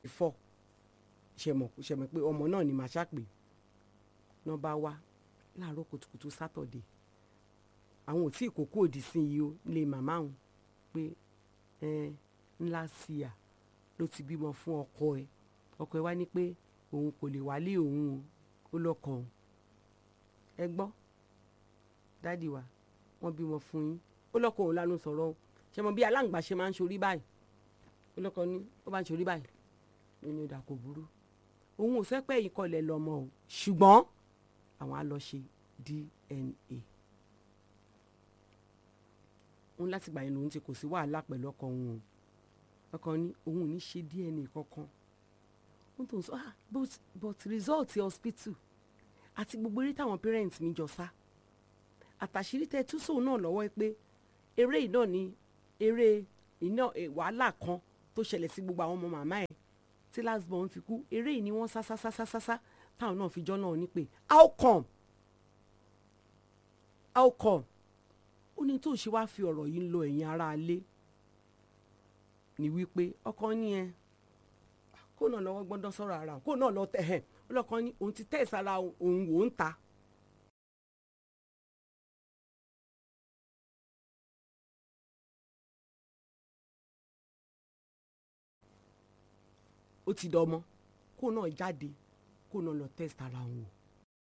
fọ́ ṣẹ̀mọ̀ ṣẹ̀mọ̀ pé ọmọ náà ni màá ṣàpè náà bá wá láàárọ̀ kùtùkùtù sátọ̀dé àwọn ò tí ì kókó òdì sí i o lè màmá òun pé ẹ ńlá sí à ló ti bímọ fún ọkọ ẹ ọkọ ẹ wá ní pé òun kò lè wálé òun o ó lọkọ òun ẹ gbọ́ dádì wa wọ́n bímọ fún yín ó lọkọ òun lánàá sọ̀rọ̀ o ṣe mọ bí aláǹgbá ṣe máa ń ṣorí báyìí ó lọkọ ní ó bá ń ṣorí báyìí nínú ìdà kò burú òun ò fẹ́ pẹ́ yìí kọlẹ̀ lọ́mọ o ṣùgbọ́n àwọn á lọ ṣe DNA òun láti gbà yẹn lòun ti kò sí wàhálà pẹ̀lú ọkọ òun o ọkọ ní òun ò ní ṣe DNA kankan wọ́n tó ń sọ ah but but result hospital àti gbogbo eré táwọn parents mi jọ sá àtàṣírí tẹ tú sóun náà lọ́wọ́ pé eré yìí náà ni eré iná wàhálà kan tó ṣẹlẹ̀ sí gbogbo àwọn ọmọ màmá ẹ̀ tí last born fi kú eré yìí ni wọ́n sá sá sá sá sá sá táwọn náà fi jọ́ náà ní pé how come how come ó ní tó ṣe wáá fi ọ̀rọ̀ yìí ń lo ẹ̀yin aráalé ní wípé ọkọ ní ẹ kó náà lọ́wọ́ gbọ́dọ̀ sọ̀rọ̀ ara kó náà lọ tẹ̀ ẹ̀ ọlọ́kan ní òun ti tẹ̀ ẹ̀ sára òun wò ń ta. ó ti dọmọ kó náà jáde kó náà lọ test ara òun wò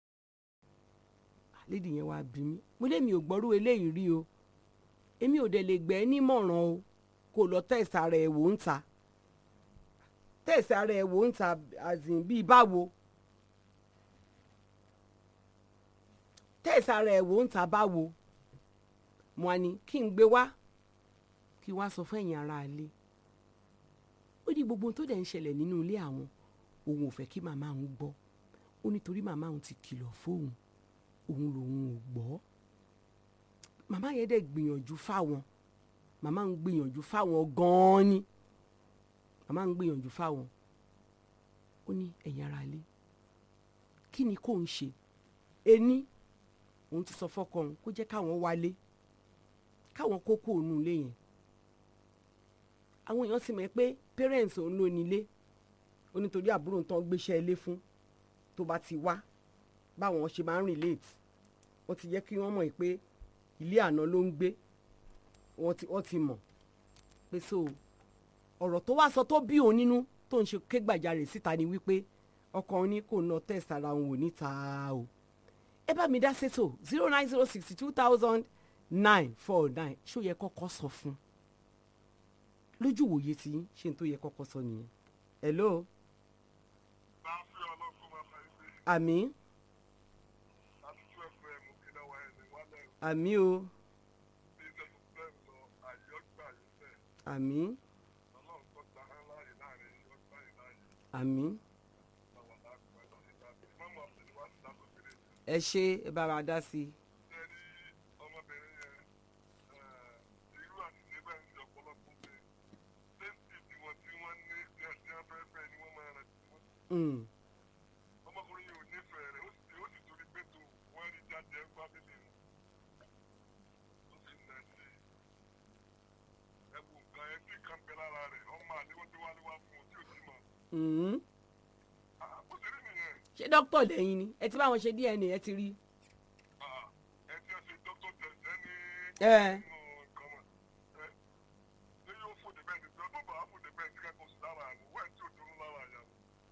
lédi yẹn wàá bí mi mo lémi ò gbọ́rú eléyìí rí o èmi ò dẹ̀ lè gbẹ́ ẹ́ nímọ̀ràn o kó lọ test ara ẹ̀ wò ń ta test ara ẹ̀ wò ń ta azìn bíi báwo test ara ẹ̀ wò ń ta báwo mo á ní kí n gbé wá kí wá sọ fún ẹ̀yin ará ilé ó ní gbogbo ohun tó dẹ̀ ń ṣẹlẹ̀ nínú ilé àwọn òun ò fẹ́ kí màmá òun gbọ́ ó nítorí màmá òun ti kìlọ̀ fóun òun lòun ò gbọ́ màmá yẹn dẹ̀ gbìyànjú fáwọn màmá ń gbìyànjú fáwọn gan-an ni màmá ń gbìyànjú fáwọn ó ní ẹ̀yin ará ilé kí ni kò ń ṣe ení òun ti sọ fọ́kọ òun kó jẹ́ káwọn wálé káwọn kókó òun ilé yẹn àwọn èèyàn sì mọ̀ pé parents òun ló nílé ó nítorí àbúrò tán gbéṣẹ́ ilé fún tó bá ti wá báwọn ṣe máa ń relate wọ́n ti jẹ́ kí wọ́n mọ̀ pé ilé àná ló ń gbé wọ́n ti wọ́n ti mọ̀ pé so ọ̀rọ̀ tó wá sọ tó bí òun nínú tó ń ṣe kégbàjarè síta ni wípé ọkọ òun ní kò ná test ara òun ò níta o ẹ bá mi dá sétò zero nine zero sixty two thousand nine four nine ṣó yẹ kọ́kọ́ sọ fún lójú wòye tí ṣe n tó yẹ kọ́kọ́ sọ nìyẹn hello àmì àmì o àmì àmì ẹ ṣe ẹ bá wa dá sí i. Mm. ọmọkùnrin yìí ò nífẹ̀ẹ́ rẹ̀ ó sì ó sì torí pé tó wọ́n rí jáde ẹ̀ ń bá bíbí mu ó sì nà sí ẹ̀wù nǹkan ẹ̀ sì kàn bẹ́ lára rẹ̀ ọmọ àléwọ́ tí wàá léwá fún un tí ò sí mọ̀ Mm. ó sì rí nìyẹn ṣé dókítà lẹ́yìn ni ẹ ti bá wọn ṣe DNA ẹ ti rí. ẹ tí ó ṣe dókítà tẹ̀sẹ̀ ní ẹ nǹkan mọ̀ ẹ ṣé yóò fòdè bẹ́ẹ̀ ni tó bá fòdè bẹ́ẹ̀ ní kẹ́kọ̀ọ́ sí lára àná wẹ́ẹ̀ tí ò dúró lára àyà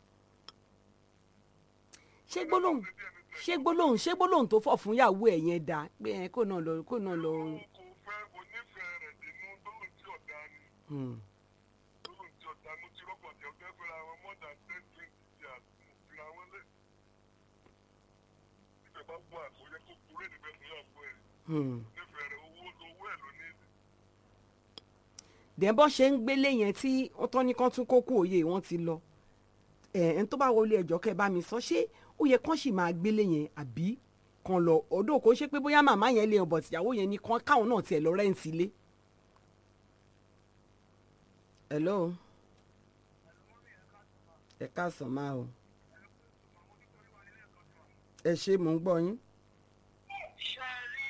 ṣé gbólóhùn ṣé gbólóhùn ṣé gbólóhùn tó fọ̀ fún ìyàwó ẹ̀ yẹn dáa pé ẹ kó náà lọ kó náà lọ. kò fẹ́ onífẹ̀ẹ́ rẹ̀ nínú gbólóhùn tí ọ̀dà ni Mm. gbólóhùn tí ọ̀dà mo ti rọ́pò àti ọ̀gá fẹ́ra wọn more than ten twenty years mo fira wọn lẹ̀ ibẹ̀ bá wà kó yẹ kó kúrò níbẹ̀ fún ìyàwó ẹ̀ Mm. nífẹ̀ẹ́ rẹ̀ owó owó ẹ̀ ló ní dẹ̀ bọ́ ṣe ń gbélé yẹn tí wọ́n tán ní kán tún kókó òye wọn ti lọ ẹ̀ ẹ̀ ń tó bá wọlé ẹjọ́ kẹ́ ẹ bá mi sọ ṣé ó yẹ kán sì máa gbélé yẹn àbí kan lọ ọdún kò ṣe pé bóyá màmá yẹn lè bọ̀ tìyàwó yẹn ní kán káwọn náà tiẹ̀ lọ rẹ́ǹtì ilé. hello ẹ káàsán máa o ẹ ṣe mò ń gbọ́ yín. ṣe rí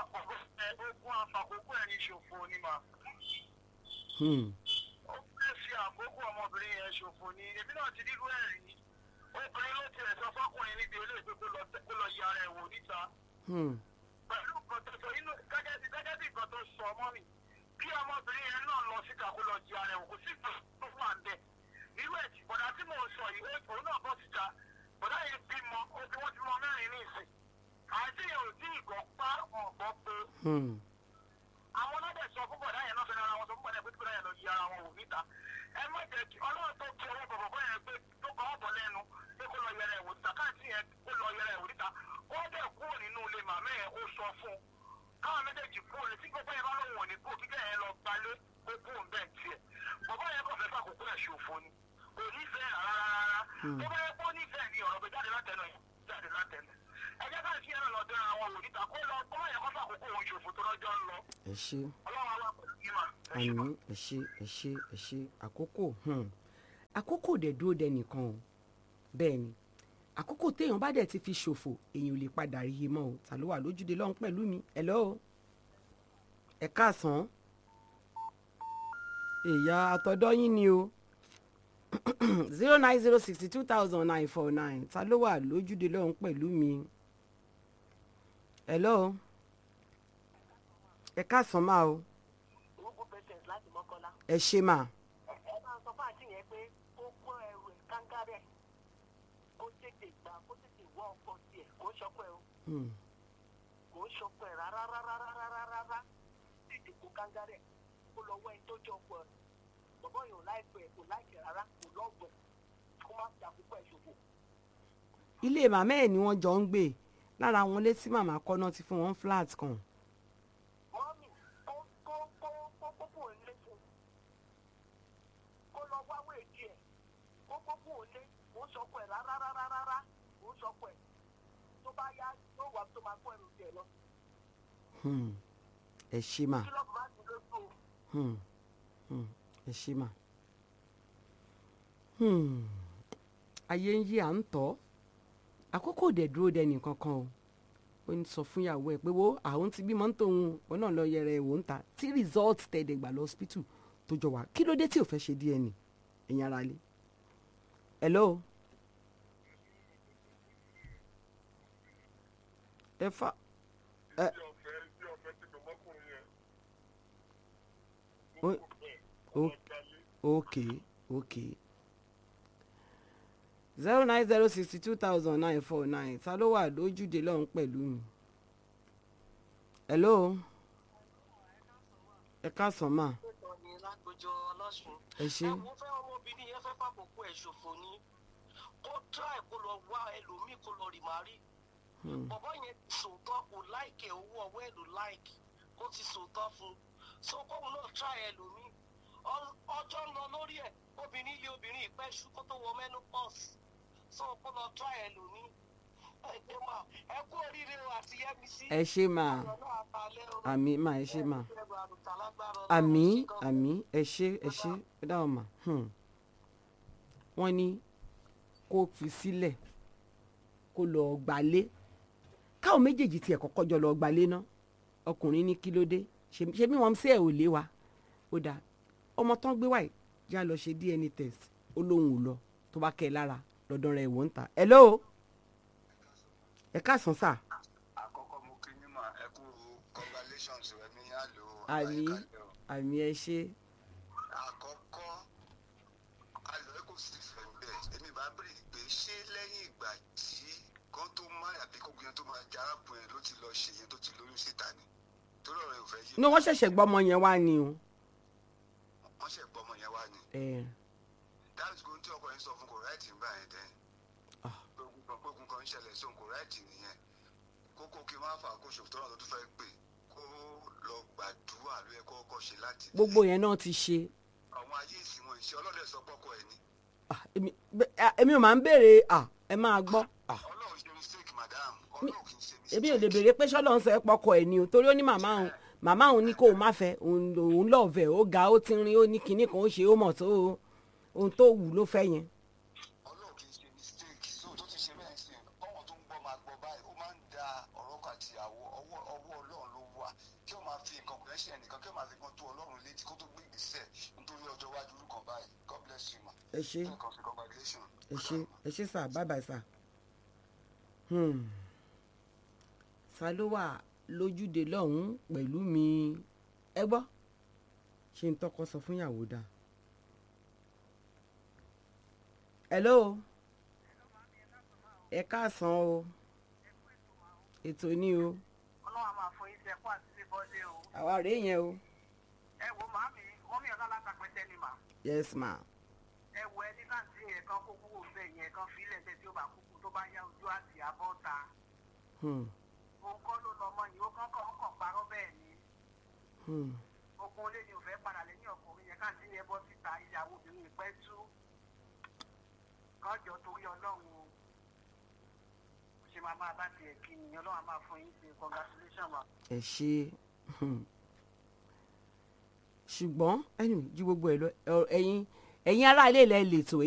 ogun àfàkókò ẹni ṣòfò ni mà Hmm. ó fẹ́ fi àkókò ọmọbìnrin yẹn ṣòfò ni èmi náà ti rírú ẹ̀ rí obìnrin ló tiẹ̀ sọ fọkùnrin níbi eléyìí pé kó lọ kó lọ yẹ ara ẹ̀ wò níta Hmm. pẹ̀lú nǹkan tó sọ inú gẹ́gẹ́ bí gẹ́gẹ́ bí nǹkan tó sọ ọmọ mi kí ọmọbìnrin yẹn náà lọ síta kó lọ yẹ ara ẹ̀ wò kò sí ìgbà tó wà ń bẹ̀ irú ẹ̀ tí bọ̀dá tí mò ń sọ yìí ó- òun náà bọ́ síta bọ̀dá yẹn bímọ ó bí wọ́n ti mọ mẹ́rin ní ìsìn àti yẹn ò tí ì gbọ́ pa ọ̀gbọ́ pé Hmm. àwọn ọlọ́dẹ sọ fún bọ̀dá yẹn náà fẹ́ràn ara wọn sọ fún bọ̀dá yẹn pé kí bọ̀dá yẹn lọ yí ara wọn wò níta ẹ má jẹ́ kí ọlọ́run tó kí ọwọ́ bọ̀bọ̀ bọ́ yẹn pé tó kọ́ ọ̀bọ̀ lẹ́nu pé kó lọ yẹra ẹ̀ wò níta káàtì yẹn kó lọ yẹra ẹ̀ wò níta ó dẹ̀ kúrò nínú ilé màmá yẹn ó sọ fún un káwọn méjèèjì kúrò ní tí gbogbo yẹn bá lóun ò ní kó kíkẹ́ yẹn lọ gbalé kó kúrò ń bẹ̀ tiẹ̀ bọ̀bọ̀ yẹn kò fẹ́ fàkókò ẹ̀ ṣòfò ni kò nífẹ̀ẹ́ rárá rárá tó bá yẹ kó nífẹ̀ẹ́ ni ọ̀rọ̀ bẹ jáde látẹnu ẹ̀ jáde látẹnu ẹ jẹ́ ká kí ẹ̀rọ lọ dẹ́ra àwọn wò níta kó lọ kó má yẹ kó fàkókò òun ṣòfò tó lọ́jọ́ ń lọ ẹ ṣe ọlọ́run àwọn pẹ̀lú yìí mà ẹ ṣe mà. àmì ẹ ṣe ẹ ṣe ẹ ṣe àkókò hmm. àkókò dẹ̀ dúró dẹ nìkan o bẹ́ẹ̀ ni àkókò téèyàn bá dẹ̀ ti fi ṣòfò èèyàn ò lè padà rí i mọ́ o ta ló wà lójúde lọ́hùn pẹ̀lú mi hello ẹ káàsán èèyàn àtọ̀dọ́ yín ni o zero nine zero sixty two thousand nine four nine ta ló wà lójúde lọ́hùn pẹ̀lú mi hello ẹ káàsán máa o orúkọ patient láti mọ́kànlá ẹ ṣe máa. ẹ máa sọ fún àǹtí yẹn pé kó kó ẹrù ẹ̀ kángárẹ̀ kó tètè gbà kó tètè wọ ọkọ tiẹ̀ kó ṣọpọ̀ ẹ̀ o Hmm. kò ń ṣọpọ̀ ẹ̀ rárá rárá rárá rárá rárá tètè kó kángárẹ̀ kó lọ wọ ẹni tó jẹ́ ọkọ ẹ̀ bọ̀bọ̀ yìí ò láìpẹ́ ẹ̀ kò láìpẹ́ rárá kò lọ́gbọ̀n kó má fi àkókò ẹ̀ ṣòfò. ilé màmá ẹ̀ ni wọ́n jọ ń gbé lára wọn létí màmá kọ́nà ti fún wọn flat kan mọ́mì kó kó kó kó kó kó lé fún kó lọ wáwé díẹ̀ kó kó kó lé kó sọpọ̀ ẹ̀ rárá rárá rárá kó sọpọ̀ ẹ̀ tó bá yá yóò wá tó máa kó ẹrù tiẹ̀ lọ Hmm. ẹ ṣe mà kí lọ́ọ̀bù má ti lójú o. Hmm. Hmm. ẹ ṣe mà. Hmm. ayé ń yí à ń tọ́ àkókò dẹ̀ dúró dẹni kankan o ó ń sọ fún ìyàwó ẹ̀ pé wo àwọn ti bímọ ń tòun òun náà lọ yẹra ẹ̀ wò ń ta tí result tẹ̀dẹ̀ gbà lọ hospital tó jọ wá kí ló dé tí ò fẹ́ ṣe DNA ẹ̀yin ara lé hello ẹ fa ẹ Tí ọ̀fẹ́ tí ọ̀fẹ́ ti pè mọ́kùnrin yẹn. Ó- Mo kò bẹ́ẹ̀ kó ó- lọ gbalé. okay okay zero nine zero sixty two thousand nine four nine ta ló wà lójúde lọ́hún pẹ̀lú mi hello ẹ káàsán mà tó ní lágbójọ ọlọ́sùn. ẹ ṣe mo fẹ́ ọmọbìnrin yẹn fẹ́ fàkókò ẹ̀ ṣòfò ni kó try kó lọ wá ẹlòmíì kó lọ rì má rí. bọ̀bọ́ yẹn ti sòótọ́ kò láìkè owó ọwọ́ ẹ̀ ló láìkì kó ti sòótọ́ fún un so kóun náà try ẹlòmíì Ọ- ọjọ́ ń lọ lórí ẹ̀ obìnrin yí obìnrin ìpẹ́ ṣú kó tó wọ menopause so kó lọ try ẹlòmíì ẹ ṣe mà ẹ kú oríire o àti yẹmísí. ẹ ṣe mà ọ̀rọ̀ náà àtàlẹ́ o. àmì mà ẹ ṣe mà ẹ ṣe àrùtà lágbára Ọlọ́run, àmì ṣe gan-an. àmì ẹ ṣe ẹ ṣe ẹ dáhùn mà hmm. wọ́n ní kó fi sílẹ̀ kó lọ gbalé káwọn méjèèjì tiẹ̀ kọ́kọ́ jọ lọ gbalé ná ọkùnrin ní kí ló dé ṣe ṣe bí wọ́n sí ẹ̀ ò lé wa ó dáa ọmọ tán gbé wáyé já lọ ṣe DNA test ó lóun ò lọ tó bá kẹ́ ẹ lára lọ́dọ̀ rẹ̀ wò ń ta hello ẹ káàsán sà àkọ́kọ́ mo kí yín mà ẹ kú congratulations rẹ ní àlò àmì àyíkalẹ̀ o. àmì ẹ ṣe àkọ́kọ́ àlọ́ ẹ kò sí ìfẹ́ bẹ́ẹ̀ èmi bá bèrè pé ṣé lẹ́yìn ìgbà tí kan tó má àbí kó gbìyànjú tó máa jẹ arákùnrin ló ti lọ ṣe yẹn tó ti lóyún síta ni torí ọ̀rọ̀ ìfẹ́ yìí inú wọn ṣẹ̀ṣẹ̀ gbọ́ ọmọ yẹn wá ni o wọ́n ṣẹ̀ gbọ́ ọmọ yẹn wá ni ẹ dáàbò tó ń tí ọkọ yẹn sọ fún kò ráìtì ń bá yẹn dẹ́ Ah. gbogbo kan ń ṣẹlẹ̀ sóhun kò ráìtì nìyẹn kókó kí n má fà kó ṣòfò tọ́nà tó tún fẹ́ pè kó lọ gbàdúrà ló yẹ kó kọ́ ṣe láti ilé. gbogbo yẹn náà ti ṣe àwọn ayé ìsìn wọn ìṣe ọlọ́dẹ sọ pọ́kọ ẹ̀ ni Ah, èmi bẹ- ah, èmi ò máa ń béèrè ah, ẹ máa gbọ́ ah, ọlọ́run ṣe mistake madam ọlọ́run kì í ṣe mistake. èmi ò lè béèrè pé ṣọ́lọ́ ń sọ ẹ́ pọkọ ẹ̀ ni o torí ó ní màmá òun màmá òun ní kó o má fẹ́ òun òun lọ́ọ̀fẹ́ ó ga ó ti rin ó ní kinní kan ó ṣe ó mọ̀ tó ohun tó wù ló fẹ́ yẹn ọlọ́run kì í ṣe mistake so tó ti ṣe bẹ́ẹ̀ sí ọmọ tó ń gbọ́ máa gbọ́ báyìí ó máa ń da ọ̀rọ̀ kan àti àwọ̀ ọwọ́ ọwọ́ ọlọ́run ló wà kí ó máa fi nǹkan kan ṣe ẹnìkan kí ó máa fi gbọ́n tó ọlọ́run létí kó tó gbé ìgbésẹ̀ nítorí ọjọ́ iwájú orúkọ báyìí god bless you ma. ẹ ṣe nǹkan fi congratulation. ẹ ṣe ẹ ṣe sà bye bye sà. Hmm. ta ló wà lójúde lọ́hùn-ún pẹ̀lú mi ẹ gbọ́ ṣe ń tọkọ sọ fún ìyàwó dà. hello ẹ káàsán o ètò ní o ọlọ́run a máa fún yín sẹ́kọ́ àti bíbọ́lé o. àwa rèé yẹn o ẹ wo màámi mọ́mí ọ̀la látàpẹ́tẹ́ ni mà. yes ma ẹ wo ẹni káàntì yẹn kan kó kúrò bẹ́ẹ̀ yẹn kan fílẹ̀ tẹ́ tí ó bá kúkú tó bá yá ojú àti àbọ̀ ta. hmm. òun kọ́ ló lọ́mọ yìí ó kàn kàn kàn parọ́ bẹ́ẹ̀ ni. Hmm. ogun olé ni ò fẹ́ padà lẹ́yìn ọkùnrin yẹn káàntì yẹn bọ́ síta ìyàwó obìnrin ìpẹ́ tú. kọ́jọ torí ọlọ́run o. ó ṣe máa máa bá tiẹ̀ kí ni ọlọ́run á máa fún yín ṣe congratulation ma. ẹ ṣe hmm. ṣùgbọ́n ẹnu ju gbogbo ẹ lọ ẹ- ẹ̀yin ẹ̀yin aráalé ilẹ̀ lè tò